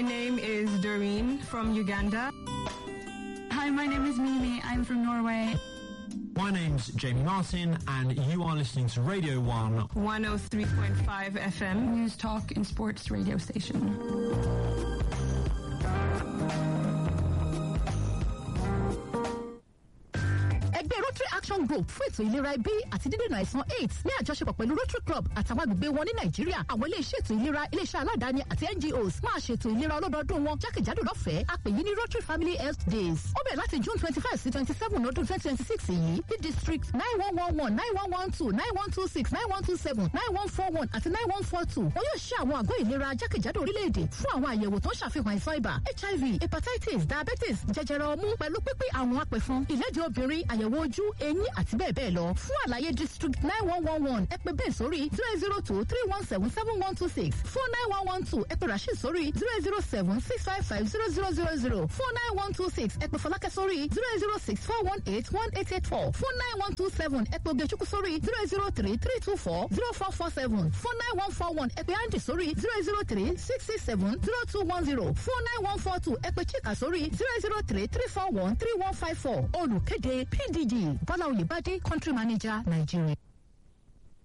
My name is Doreen from Uganda. Hi, my name is Mimi. I'm from Norway. My name's Jamie Martin, and you are listening to Radio 1. 103.5 FM. News Talk and Sports radio station. ẹgbẹ́ rotary action group fún ètò ìlera ẹbí àti dídènà àìsàn aids ní àjọṣepọ̀ pẹ̀lú rotary club àtàwọn agbègbè wọn ní nàìjíríà àwọn iléeṣẹ́ ètò ìlera iléeṣẹ́ aládàáni àti ngos máa ṣètò ìlera ọlọ́dọọdún wọn jákèjádò lọ́fẹ̀ẹ́ a pè yí ní rotary family health days ó bẹ̀rẹ̀ láti june twenty five sí twenty seven ọdún twenty twenty six yìí ní district nine one one one nine one one two nine one two six nine one two seven nine one four one àti nine one four two wọn yóò ṣe àwọn àgọ́ ìlera jákèjádò orílẹ̀-èdè fún àwọn àyẹ̀wò tó ń ṣàfihàn àìsàn ibà hiv hepatitis diabetes jẹjẹrẹ ọmú pẹ̀lú pípín àwọn apẹ̀fọn ìlẹ́jẹ̀ obìnrin àyẹ̀wò ojú eyín àti bẹ́ẹ̀ bẹ́ẹ̀ lọ fún àlàyé district nine one one one ẹ pè bẹ́ẹ̀ sórí zero zero two three one seven seven one two six four nine one one two ẹ pè rasheed sórí zero zero seven six five five zero zero zero zero four nine one two six ẹ pè fọlákẹ́ sórí zero zero six four one eight one eight eight four four nine one two seven ẹ pè ogechukwu sórí zero zero three three two four zero four four seven four nine one four one ẹ pè andy sórí zero zero three six six seven zero two one zero four nine one four two ẹ pè chika sórí zero zero three three four one three one five four olùkéde pdg bọ́lá oyèbádé country manager nàìjíríà.